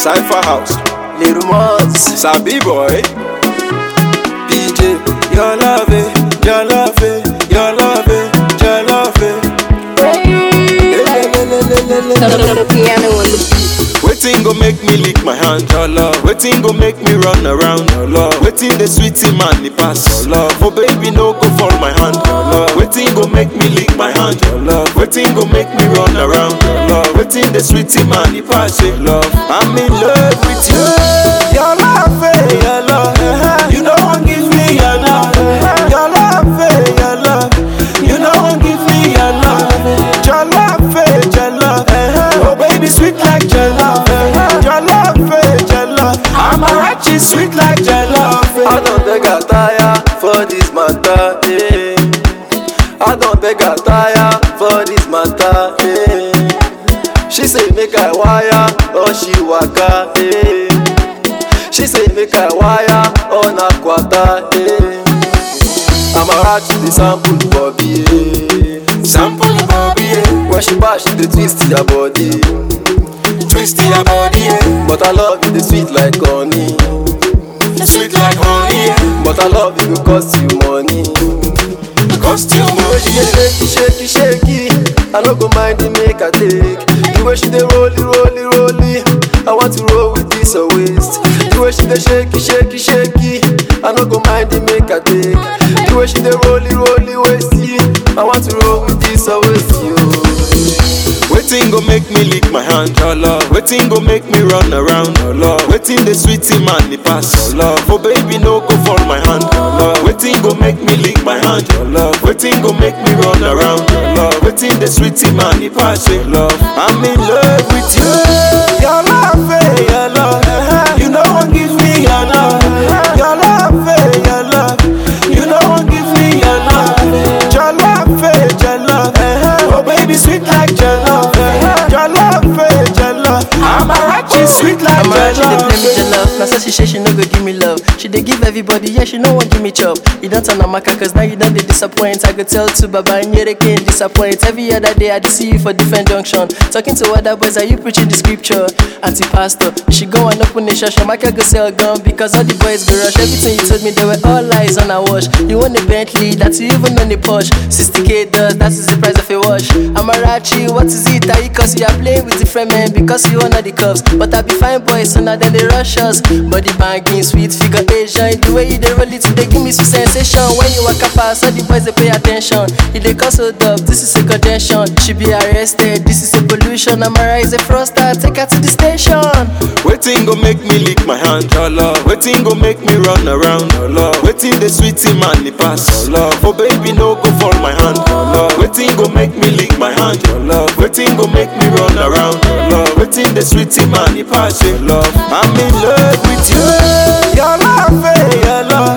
Cypher House, Little Mods, Sabi Boy, PJ, your love it, your love it, your love it, your love it. The piano on the beat. Waiting go make me lick my hand, your love. Waiting go make me run around, your love. Waiting the sweetie man the pass, your love. Oh baby no go fall my hand, your love. Waiting go make me lick my hand, your love. Waiting go make me run around, your love. Waiting the sweetie man the pass, your love. I'm in love with you. Your love, eh, your love. You know one give me your love. Your love, eh, your love. You know one give me your love. Your love, eh, your love. Oh baby, sweet like your love. Your love, eh, your love. I'm a righteous, sweet like your love. I don't beg a tire for this matter, eh. I don't beg a tire for this matter, eh. She say make I wire, or she waka, eh. She say make I wire on a quarter, eh. I'm a rat to the sample Bobby, eh. Sample Bobby, eh. When she bash, she dey twist your body. twist your body, eh. But I love you, the sweet like honey. sweet like honey, eh. But I love you, go cost you money. costume, The way she dey shaky, shaky, shaky. I no go mind the make I take. The way she dey rolly, rolly, rolly. I want to roll with this her waist. The way she dey shaky, shaky, shaky. I no go mind the make I take. The way she dey rolly, rolly, waisty. I want to roll with this her waist, yo. Waiting go make me lick my hand, your love. Waiting go make me run around, your love. Waiting the sweetie man the pass, your love. Oh baby no go fall my hand, your love. Waiting go make me lick my hand, your love. Waiting go make me run around, your love. Waiting the sweetie man the pass, your love. I'm in love with you. Your love, eh, your love. You know one give me your love. Your love, eh, your love. You know one give me your love. Your love, eh, your love. Oh baby, sweet like your love. Your love, eh, your love. I'm a righteous, sweet like I'm your around, she dey love. play me the love. Now say she say she no go give me love. She dey give everybody, yeah, she no want give me chop. You don't turn Amaka, cause now you don't dey disappoint. I go tell to Baba and you can't disappoint. Every other day I dey see you for different junction. Talking to other boys, are you preaching the scripture? Anti pastor, you should go and open a church. Amaka go sell gun because all the boys go rush. Everything you told me, they were all lies on a wash. You want a Bentley, that's even on the Porsche. 60k does, that is the price of a wash. I'm a Rachi, what is it? Are you cause you are playing with different men because you honor the cuffs. But I be fine boys, so now then they rush us. Body banging, sweet figure Asian. The way you they roll it, they give me sweet sensation. When you walk up past, all the boys they pay attention. If they cause so up, this is a contention. She be arrested, this is a pollution. I'm a rise a froster, take her to the station. Waiting go make me lick my hand, your love. Waiting go make me run around, your love. Waiting the sweetie man the pass, your love. Oh baby no go fall my hand, your love. Waiting go make me lick my hand, your love. Waiting go make me run around, your love. Waiting the sweetie man the pass, your love. I'm in love with you. Your love, eh, your love.